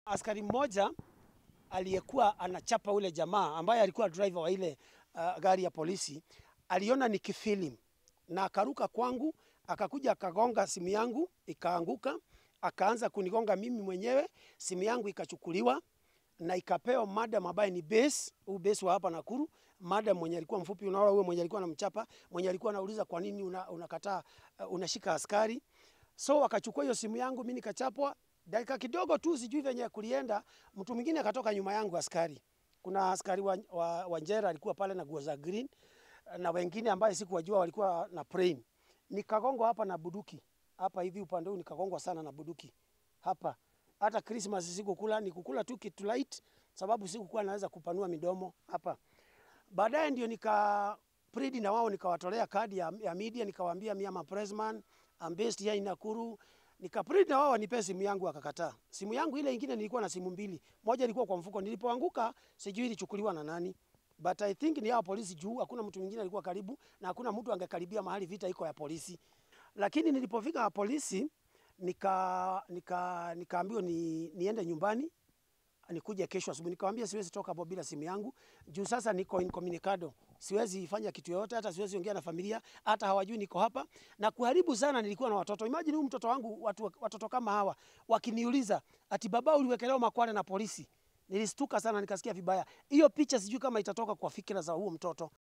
Askari mmoja aliyekuwa anachapa ule jamaa ambaye alikuwa driver wa ile uh, gari ya polisi aliona nikifilim na akaruka kwangu, akakuja akagonga simu yangu ikaanguka, akaanza kunigonga mimi mwenyewe, simu yangu ikachukuliwa na ikapewa madam ambaye ni base, huu base wa hapa Nakuru, madam mwenye alikuwa mfupi, unaona huyo mwenye alikuwa anamchapa, mwenye alikuwa anauliza kwa nini una, unakataa uh, unashika askari. So wakachukua hiyo simu yangu, mimi nikachapwa. Dakika kidogo tu, sijui venye kulienda, mtu mwingine akatoka nyuma yangu, askari. Kuna askari wa, wa, wa Njera alikuwa pale na nguo za green na wengine ambaye sikuwajua walikuwa na praying. Nikagongwa hapa na buduki hapa hivi upande huu, nikagongwa sana na buduki hapa. Hata Christmas sikukula, nikukula tu kitu light, sababu sikukuwa naweza kupanua midomo hapa. Baadaye ndio nika plead na wao, nikawatolea kadi ya, ya media, nikawaambia mimi ama pressman I'm based here in Nakuru. Nika plead na wao wanipe simu yangu, wakakataa. Simu yangu ile ingine nilikuwa na simu mbili, moja ilikuwa kwa mfuko. Nilipoanguka sijui ilichukuliwa na nani, but I think ni hao polisi juu hakuna mtu mwingine alikuwa karibu na hakuna mtu angekaribia mahali vita iko ya polisi. Lakini nilipofika polisi nika nika nikaambiwa ni, niende nyumbani nikuje kesho asubuhi. Nikamwambia siwezi toka hapo bila simu yangu juu sasa niko incommunicado, siwezi fanya kitu yoyote, hata siwezi ongea na familia, hata hawajui niko hapa na kuharibu sana. Nilikuwa na watoto, imagine huyu mtoto wangu, watu, watoto kama hawa wakiniuliza ati baba, uliwekelewa makwale na polisi. Nilistuka sana, nikasikia vibaya. Hiyo picha sijui kama itatoka kwa fikira za huo mtoto.